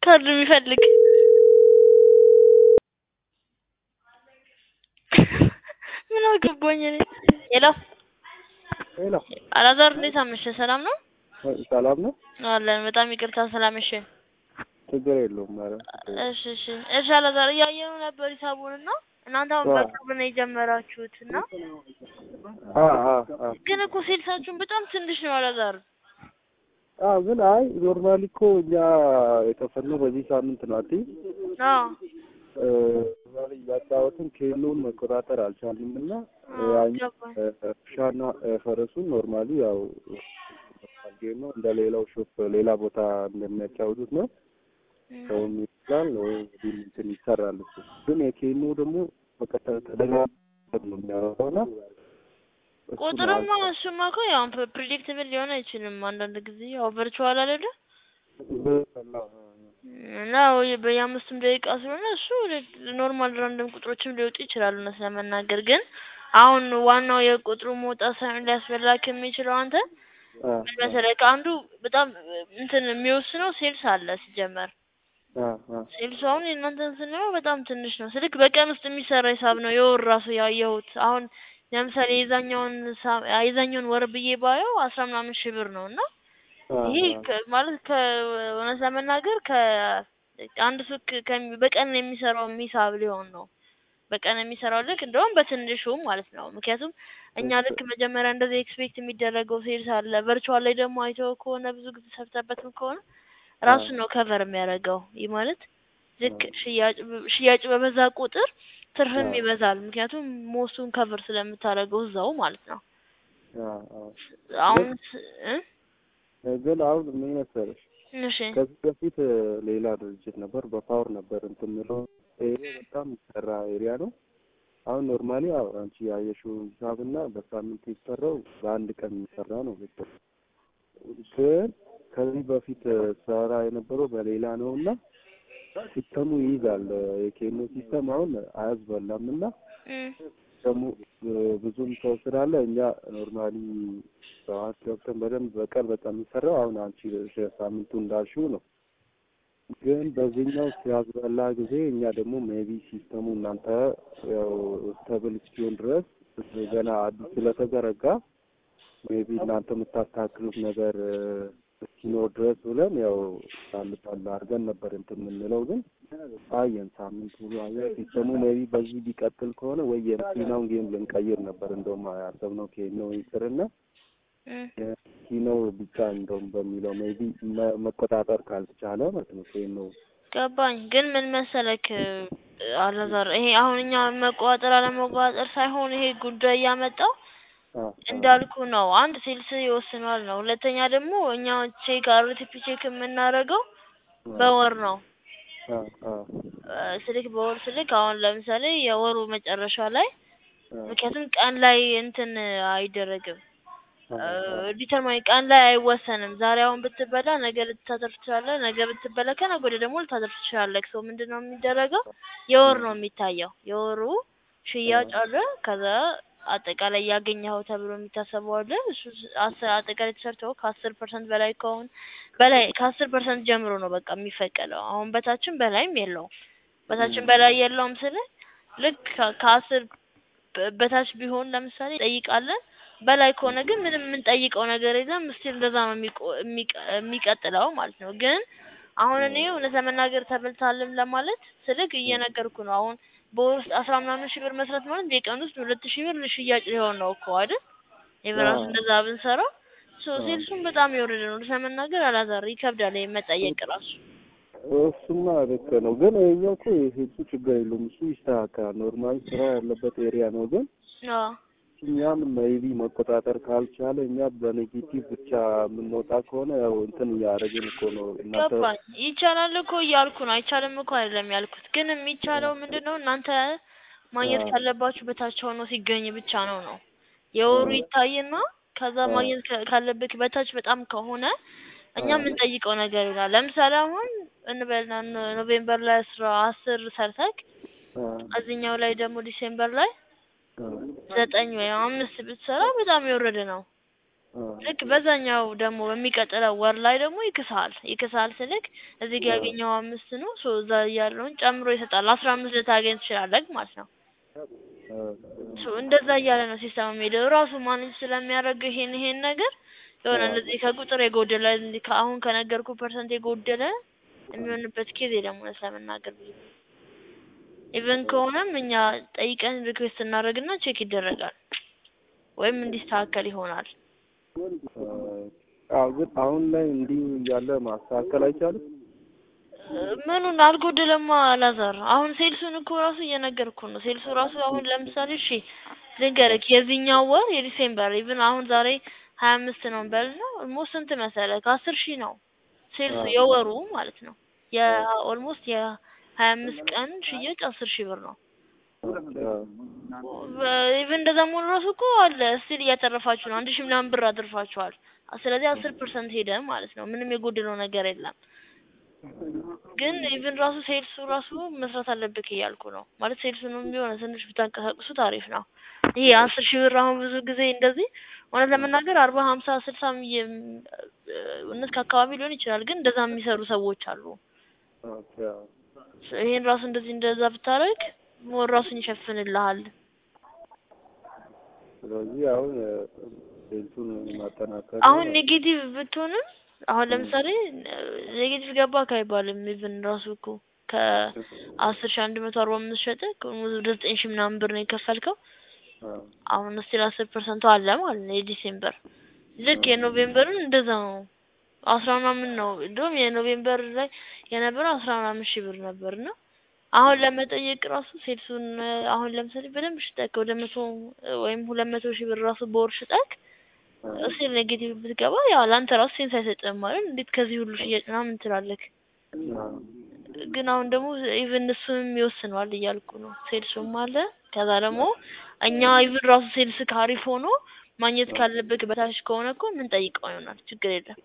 ካርድ የሚፈልግ ምን አገባኝ እኔ። ሄሎ ሄሎ አላዛር እንዴት አመሸህ? ሰላም ነው ሰላም ነው? አለን። በጣም ይቅርታ ስላመሸን። ችግር የለውም። ኧረ እሺ እሺ እሺ አላዛር እያየሁ ነበር ሂሳቡን እና እናንተ አሁን አዎ። በቅርብ ነው የጀመራችሁት እና አ አ አ ግን እኮ ሴልሳችሁን በጣም ትንሽ ነው አላዛር። አ ግን አይ ኖርማሊ እኮ እኛ የከፈልነው በዚህ ሳምንት ነው አይደል? አዎ እ ዛሬ እያጫወትን ኬሎን መቆጣጠር አልቻልንም እና አዎ፣ ያኛው ገባኝ። እ፣ ውሻና እ፣ ፈረሱን ኖርማሊ ያው ጌም ነው እንደ ሌላው ሾፕ ሌላ ቦታ እንደሚያጫውቱት ነው ሰውም ይችላል ወይ እንግዲህ እንትን ይሰራል እሱ ግን የኬኖ ደግሞ በቃ ተደጋጋሚ ነው የሚያወራው እና እሱ ነው ቁጥርማ እሱማ እኮ ያው ፕሪዲክትብል ሊሆን አይችልም። አንዳንድ ጊዜ ያው ቨርቹዋል አይደለ እና ወይ በየአምስቱም ደቂቃ ስለሆነ እሱ ኖርማል ራንደም ቁጥሮችም ሊወጡ ይችላሉ። እውነት ለመናገር ግን አሁን ዋናው የቁጥሩ መውጣት ሳይሆን ሊያስበላክ የሚችለው አንተ አ ምን መሰለህ ከአንዱ በጣም እንትን የሚወስነው ሴልስ አለ ሲጀመር አ አ ሴልሱ አሁን የእናንተን ስንለው በጣም ትንሽ ነው። ስልክ በቀን ውስጥ የሚሰራ ሂሳብ ነው የወር ራሱ ያየሁት። አሁን ለምሳሌ የዛኛውን ሳ- የዛኛውን ወር ብዬ ባየው አስራ ምናምን ሺህ ብር ነው እና አ ይሄ አ ከ- ማለት ከእውነት ለመናገር ከአንድ ሱቅ ከሚ- በቀን የሚሰራው ሂሳብ ሊሆን ነው። በቀን የሚሰራው ልክ እንደውም በትንሹ ማለት ነው። ምክንያቱም እኛ ልክ መጀመሪያ እንደዚህ ኤክስፔክት የሚደረገው ሴልስ አለ። ቨርቹዋል ላይ ደግሞ አይተው ከሆነ ብዙ ጊዜ ሰርተበትም ከሆነ ራሱን ነው ከቨር የሚያደርገው። ይህ ማለት ልክ ሽያጭ ሽያጭ በበዛ ቁጥር ትርፍም አዎ። ይበዛል። ምክንያቱም ሞስቱን ከቨር ስለምታደርገው እዛው ማለት ነው። አ አ አሁን ስ- እ? ግን አሁን ምን መሰለሽ እሺ ከዚህ በፊት እ፣ ሌላ ድርጅት ነበር በፓወር ነበር እንትን የምለው ኤሪያ በጣም የሚሰራ ኤሪያ ነው። አሁን ኖርማሊ ያው አንቺ ያየሽው ሂሳብና በሳምንት የሚሰራው በአንድ ቀን የሚሰራ ነው። ልክ ግን ከዚህ በፊት እ፣ ሰራ የነበረው በሌላ ነው እና ሲስተሙ ይይዛል። እ፣ የኬኖ ሲስተም አሁን አያስበላም እና እ፣ ደግሞ እ፣ ብዙም ሰው ስላለ እኛ ኖርማሊ ሰዓት ገብተን በደንብ በቀን በቃ የሚሰራው አሁን አንቺ ሳምንቱ እንዳልሽው ነው። ግን በዚህኛው ሲያዝበላ ጊዜ እኛ ደግሞ ሜቢ ሲስተሙ እናንተ ያው ስተብል እስኪሆን ድረስ ገና አዲስ ስለተዘረጋ ሜቢ እናንተ የምታስተካክሉት ነገር እ፣ እስኪኖር ድረስ ብለን ያው ጣል ጣል አድርገን ነበር እንትን የምንለው ግን አየን ሳምንት ሙሉ አየን ሲስተሙ ሜቢ በዚህ ቢቀጥል ከሆነ ወይ የመኪናውን ጌም ልንቀይር ነበር እንደውም ያሰብነው ኬኖ ይቅርና እ። ኪኖ ብቻ እንደውም በሚለው ሜቢ መቆጣጠር ካልተቻለ ማለት ነው ኬኖ ገባኝ። ግን ምን መሰለክ እ፣ አላዛር ይሄ አሁን እኛ መቆጣጠር አለመቆጣጠር ሳይሆን ይሄ ጉዳይ ያመጣው አ እንዳልኩ ነው። አንድ ሴልስ ይወስነዋል ነው። ሁለተኛ ደግሞ እኛ ቼክ አርቲፒ ቼክ የምናደርገው በወር ነው። አ አ እ፣ ስልክ በወር ስልክ አሁን ለምሳሌ የወሩ መጨረሻ ላይ አ ምክንያቱም ቀን ላይ እንትን አይደረግም አ ዲተርማይን ቀን ላይ አይወሰንም። ዛሬ አሁን ብትበላ ነገ ልታተርፍ ትችላለህ። ነገ ብትበላ ከነገ ወዲያ ደግሞ ልታተርፍ ትችላለህ። ሰው ምንድን ነው የሚደረገው? የወር ነው የሚታየው። የወሩ ሽያጭ አለ። ከዛ አጠቃላይ ያገኘኸው ተብሎ የሚታሰበው አለ። እሱ ስ- አስር አጠቃላይ ተሰርተው ከአስር ፐርሰንት በላይ ከሆን በላይ ከአስር ፐርሰንት ጀምሮ ነው በቃ የሚፈቀደው። አሁን በታችም በላይም የለውም። በታችም በላይ የለውም ስል ልክ ከ- ከአስር በ- በታች ቢሆን ለምሳሌ ጠይቃለን በላይ ከሆነ ግን ምንም የምንጠይቀው ነገር የለም። ስቲል እንደዛ ነው የሚቆ- የሚቀ- የሚቀጥለው ማለት ነው። ግን አሁን እኔ እውነት ለመናገር ተበልታልም ለማለት ስልክ እየነገርኩ ነው። አሁን በወር ውስጥ አስራ ምናምን ሺህ ብር መስራት ማለት በቀን ውስጥ ሁለት ሺህ ብር ሽያጭ ሊሆን ነው እኮ አይደል? የበራሱ አዎ። እንደዛ ብንሰራ ሶ አዎ። ሴልሱም በጣም የወረደ ነው። እውነት ለመናገር አላዛር ይከብዳል ይሄ መጠየቅ ራሱ። እሱማ ልክ ነው። ግን ይኸኛው እኮ የሄዱ ችግር የለውም እሱ ይስተካከላል። ኖርማሊ ስራ ያለበት ኤሪያ ነው። ግን አዎ እኛም ሜቢ መቆጣጠር ካልቻለ እኛ በኔጌቲቭ ብቻ የምንወጣ ከሆነ ያው እንትን እያደረግን እኮ ነው እናንተ ገባኝ። ይቻላል እኮ እያልኩ ነው። አይቻልም እኮ አይደለም ያልኩት። ግን የሚቻለው ምንድን ነው እናንተ ማግኘት አዎ። ካለባችሁ በታች ሆኖ ሲገኝ ብቻ ነው ነው የወሩ አዎ። ይታይና ከዛ አዎ። ማግኘት ካ- ካለብህ በታች በጣም ከሆነ እኛ አዎ። የምንጠይቀው ነገር ይላል። ለምሳሌ አሁን እንበልና ኖ- ኖቬምበር ላይ አስራ አስር ሰርተክ አ እዚህኛው ላይ ደግሞ ዲሴምበር ላይ አ ዘጠኝ ወይም አምስት ብትሰራ በጣም የወረደ ነው። ልክ በዛኛው ደግሞ በሚቀጥለው ወር ላይ ደግሞ ይክሳል ይክሳል ስልክ እዚህ ጋር ያገኘው አምስት ነው ሶ እዛ ያለውን ጨምሮ ይሰጣል አስራ አምስት ልታገኝ ትችላለህ ማለት ነው። ሶ እንደዛ እያለ ነው ሲስተም የሚሄደው ራሱ ማኔጅ ስለሚያደርግ ይሄን ይሄን ነገር የሆነ እንደዚህ ከቁጥር የጎደለ እንዲህ ከአሁን ከነገርኩ ፐርሰንት የጎደለ የሚሆንበት ኬዝ የለም እውነት ለመናገር ብዙ ጊዜ ኢቨን ከሆነም እኛ ጠይቀን ሪኩዌስት እናደርግና ቼክ ይደረጋል ወይም እንዲስተካከል ይሆናል። አዎ ግን አሁን ላይ እንዲህ እያለ ማስተካከል አይቻልም። ምኑን አልጎደለማ አላዛር አሁን ሴልሱን እኮ ራሱ እየነገርኩ ነው። ሴልሱ ራሱ አሁን ለምሳሌ እሺ ልንገርክ የዚህኛው ወር የዲሴምበር ኢቭን አሁን ዛሬ ሀያ አምስት ነው በልና ኦልሞስት ስንት መሰለህ ከአስር ሺህ ነው ሴልሱ የወሩ ማለት ነው። የኦልሞስት የሀያ አምስት ቀን ሽያጭ አስር ሺህ ብር ነው። ኢቭን እንደዛ መሆኑ ራሱ እኮ አለ ስቲል እያተረፋችሁ ነው። አንድ ሺህ ምናምን ብር አትርፋችኋል። ስለዚህ አስር ፐርሰንት ሄደ ማለት ነው። ምንም የጎደለው ነገር የለም። ግን ኢቭን ራሱ ሴልሱ ራሱ መስራት አለብህ እያልኩ ነው። ማለት ሴልሱንም ቢሆን ትንሽ ብታንቀሳቅሱት አሪፍ ነው። ይሄ አስር ሺህ ብር አሁን ብዙ ጊዜ እንደዚህ እውነት ለመናገር አርባ ሀምሳ ስልሳም እውነት ከአካባቢ ሊሆን ይችላል። ግን እንደዛ የሚሰሩ ሰዎች አሉ። ይሄን ራሱ እንደዚህ እንደዛ ብታደርግ ሞር ራሱን ይሸፍንልሃል። ስለዚህ አሁን ሴልሱን ማጠናከር አሁን ኔጌቲቭ ብትሆንም አሁን ለምሳሌ ኔጌቲቭ ገባክ አይባልም። ኢቭን ራሱ እኮ ከአስር ሺህ አንድ መቶ አርባ አምስት ሸጠህ ወደ ዘጠኝ ሺህ ምናምን ብር ነው የከፈልከው። አሁን ስቲል አስር ፐርሰንቱ አለ ማለት ነው የዲሴምበር ልክ የኖቬምበርን እንደዛ ነው። አስራ ምናምን ነው እንደውም የኖቬምበር ላይ የነበረው አስራ ምናምን ሺህ ብር ነበር እና አሁን ለመጠየቅ ራሱ ሴልሱን አሁን ለምሳሌ በደንብ ሽጠክ ወደ መቶ ወይም ሁለት መቶ ሺህ ብር ራሱ በወር ሽጠክ እስቲል ኔጌቲቭ ብትገባ ያው ለአንተ ራሱ ሴንስ አይሰጥም ማለት እንዴት ከዚህ ሁሉ ሽያጭ ምናምን ትላለክ። ግን አሁን ደግሞ ኢቭን እሱንም ይወስነዋል እያልኩ ነው። ሴልሱም አለ ከዛ ደግሞ እኛ ኢቭን ራሱ ሴልስ ካሪፍ ሆኖ ማግኘት ካለብህ በታች ከሆነ እኮ ምን ጠይቀው ይሆናል ችግር የለም።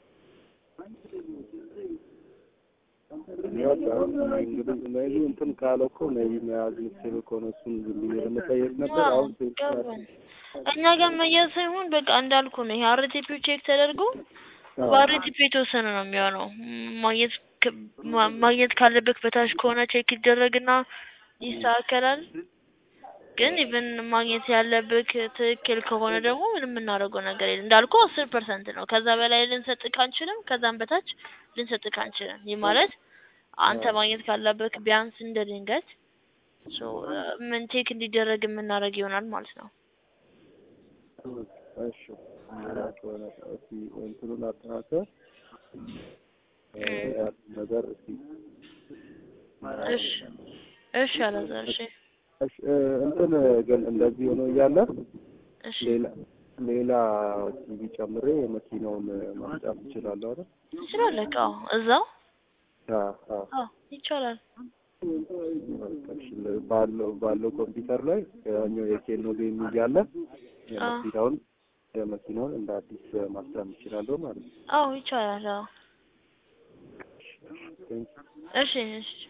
እንግዲህ ሜቢ እንትን ካለ እኮ ሜቢ መያዝ የምትችል ከሆነ እሱን ዝም ብዬ ለመጠየቅ ነበር። አሁን እኛ ጋር መያዝ ሳይሆን በቃ እንዳልኩ ነው። ይሄ አርቲፒው ቼክ ተደርጎ በአርቲፒው የተወሰነ ነው የሚሆነው። ማግኘት ማግኘት ካለብህ በታች ከሆነ ቼክ ይደረግና ይስተካከላል። ግን ኢቭን ማግኘት ያለብህ ትክክል ከሆነ ደግሞ ምንም የምናደርገው ነገር የለም። እንዳልኩ አስር ፐርሰንት ነው። ከዛ በላይ ልንሰጥህ አንችልም። ከዛም በታች ልንሰጥህ አንችልም። ይህ ማለት አንተ ማግኘት ካለብህ ቢያንስ እንደ ድንገት ምን ቼክ እንዲደረግ የምናደርግ ይሆናል ማለት ነው። እሺ እስኪ እንትኑን አጠናክረህ ነገር እስኪ እሺ እሺ አላዛር እሺ እሺ እንትን ግን እንደዚህ ሆኖ እያለ እሺ ሌላ ሌላ ቲቪ ጨምሬ መኪናውን ማስጫት እችላለሁ አይደል? ትችላለህ። አዎ እዛው አዎ አዎ አዎ ይቻላል። እሺ ባለው ባለው ኮምፒውተር ላይ ያኛው የኬኖ ጌም እያለ የመኪናውን የመኪናውን እንደ አዲስ ማስጫን እችላለሁ ማለት ነው። አዎ ይቻላል። አዎ እሺ እሺ